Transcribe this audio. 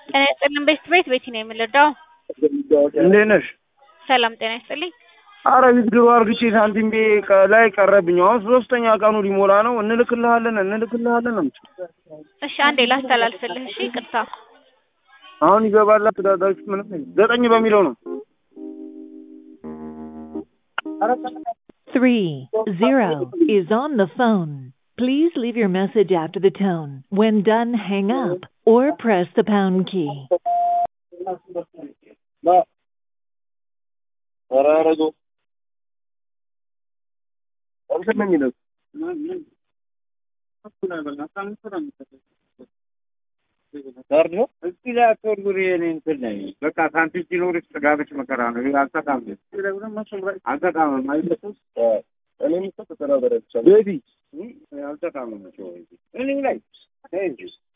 ጤና ይስጥልን ቤት ቤት ቤቲ ነው የምንረዳው። እንዴት ነሽ? ሰላም ጤና ይስጥልኝ። አረ ዊዝድሮ አርግቼ ሳንቲም ቤ ቀ- ላይ ቀረብኝ። አሁን ሶስተኛ ቀኑ ሊሞላ ነው። እንልክልሃለን እንልክልሃለን ነው የምትለው። እሺ አንዴ ላስተላልፍልህ። እሺ ይቅርታ። አሁን ይገባል። አስተዳዳሪዎች ምንም ዘጠኝ በሚለው ነው። Three zero is on the phone. Please leave your message after the tone. When done, hang up or press the pound key. በቃ ሳንቲም ሲኖርሽ ጥጋብሽ መከራ ነው። ይሄ አልተቃምም አልተቃምም አይለኩም ቤቢ አልተቃምም እኔ ላይ